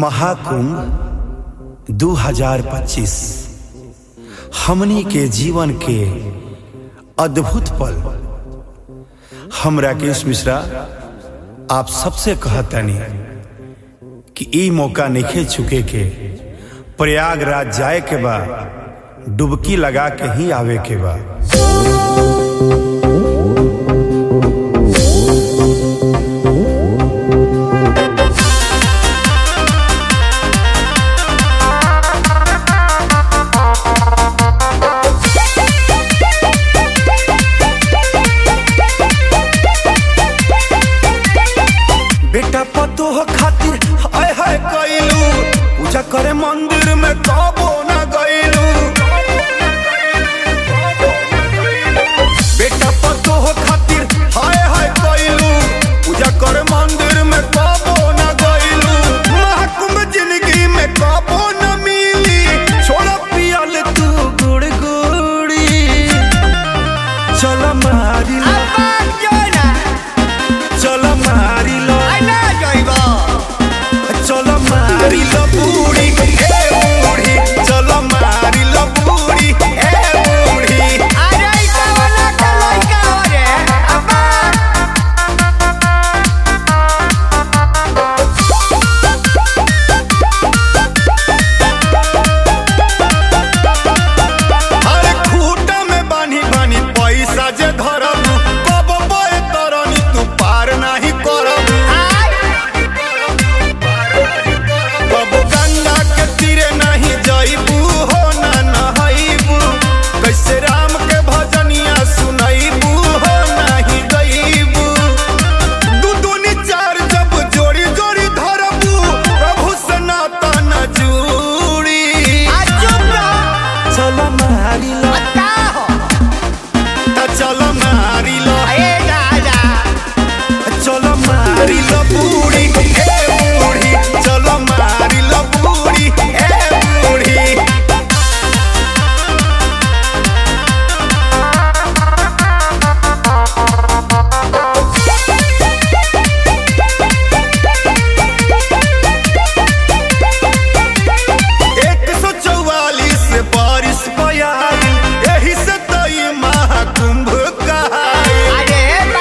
महाकुंभ 2025 हमनी के जीवन के अद्भुत पल हम राकेश मिश्रा आप सबसे कहतनी कि ई मौका नहीं चुके के प्रयागराज जाए के बा डुबकी लगा के ही आवे के बा बेटा पतोह खातिर हाय हाय कइलू पूजा करे मंदिर में कबो ना गइलू बेटा पतोह खातिर हाय हाय कइलू पूजा करे मंदिर में कबो ना गइलू महाकुंभ जिंदगी में कबो ना मिली छोड़ा पियल तू गुड़ गुड़ी चल मारी लो चल मारी लो चल मारी लो बूढ़ी ए बूढ़ी चल मारी लो बूढ़ी ए बूढ़ी अरे खूटा में बानी बानी पैसा जे धरब कब बय तरनी तू पार नाही करब कब गंगा के तीरे नहीं जइबू हो ना नहइबू कैसे राम के भजनिया सुनइबू हो नाही गइबू दू दूनी चार जब जोड़ी जोड़ी धरबू प्रभु सनातन जूड़ी चल मारी लो त चल मारी लो चल मारी लो बूढ़ी ए बूढ़ी चल मारी लो बूढ़ी ए बूढ़ी एक सौ चौवालीस बारिश पयाई यही से तई महाकुंभ कहाई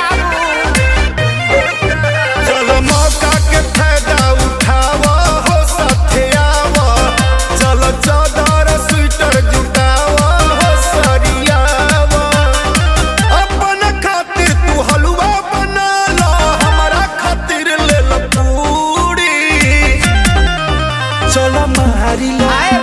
चलो मौका के फायदा उठावा हो साथे आवा चलो चादर स्वेटर जुटावा हो सरियावा अपन खातिर तू हलवा बना ला हमारा खातिर ले ला पूरी चलो मारी लो